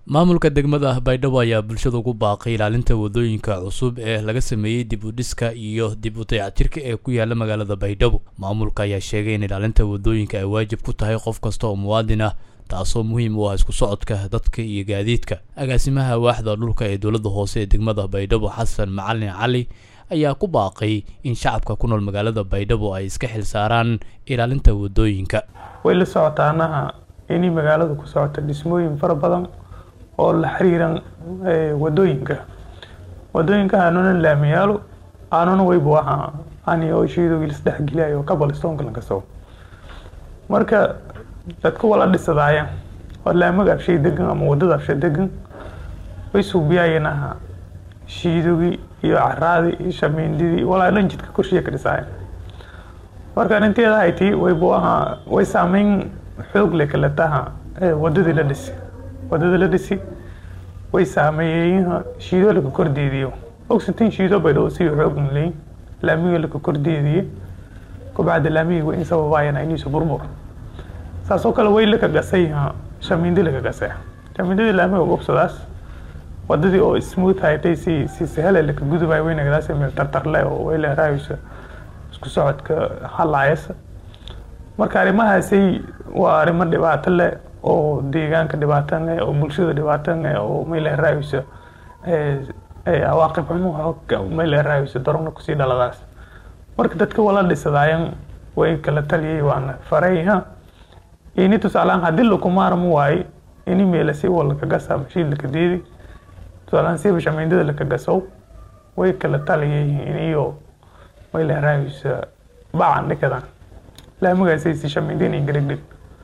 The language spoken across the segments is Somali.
maamulka degmada baydhabo ayaa bulshada ugu baaqay ilaalinta wadooyinka cusub ee laga sameeyey dib u dhiska iyo dib u dayactirka ee ku yaala magaalada baydhabo maamulka ayaa sheegay in ilaalinta wadooyinka ay waajib ku tahay qof kasta oo muwaadin ah taasoo muhiim u ah isku socodka dadka iyo gaadiidka agaasimaha waaxda dhulka ee dowladda hoose ee degmada baydhabo xasan macalin cali ayaa ku baaqay in shacabka ku nool magaalada baydhabo ay iska xil saaraan ilaalinta wadooyinka way la socotaanaha inay magaalada ku socota dhismooyin fara badan oo la xiriiran wadooyinka wadooyinka aanuna laamiyaalo aanuna waybu ahaa ani oo shiidogii lasdhexgeliyayo kabalistoonka lankasoo marka dadka wala dhisadaaya oo laamaga abshay degan ama wadada abshay degan way suubiyaayeen aha shiidogii iyo caraadii iyo shamiindidii walaa dhan jidka korshiya ka dhisaaya marka arrinteeda hayti waybu ahaa way saameyn xoog le kale taha wadadii la dhisi wadada la dhisi way saameeyeen shiido laka kordeediyo ogsantiin shiido baydhabo si xoog leyn laamiga laka kordeediye kubacda laamiga way in sababaayana iniisu burbur saasoo kale way laka gasay shamiindi laka gasay shamiindadii laamiga gobsadaas wadadii oo smooth haytay si si sahale laka gudubay wayna gadaas meel tartarle oo way leeraaysa isku socodka halaayasa marka arrimahaasay waa arrimo dhibaato leh oo deegaanka dhibaato leh oo bulshada dhibaato leh oo mayleeraaysa cawaaqib xumo mayleeraaysa darona kusii dhaladaas marka dadka wala dhisadaayan way kala taliyay waana farayha ini tusaalaan haddii lakumaarmo waaye ini meelasi wa laka gasa mashiid laka deedi tusaalaan siba shamiindada laka gasow way kala taliyay iniyo mayleeraaysa bacan dhikadan laamagaasay si shamiindinay garigdhig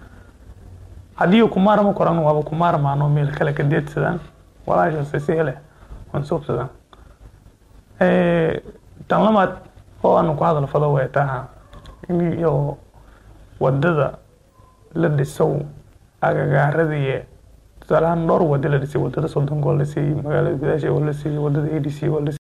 haddii kumaarma koran waaba kumaarmaano meel kale ka deedsadaan walaashaas si hele mansuubsadaan tan lamaad oo aanu ku hadal fado way taha iyo wadada la dhisow agagaaradii tusaalahaan dhowr wada la dhisay wadada soddonka waa la siiyey magaalada gudaasha waa la siiyey wadada a d c waa la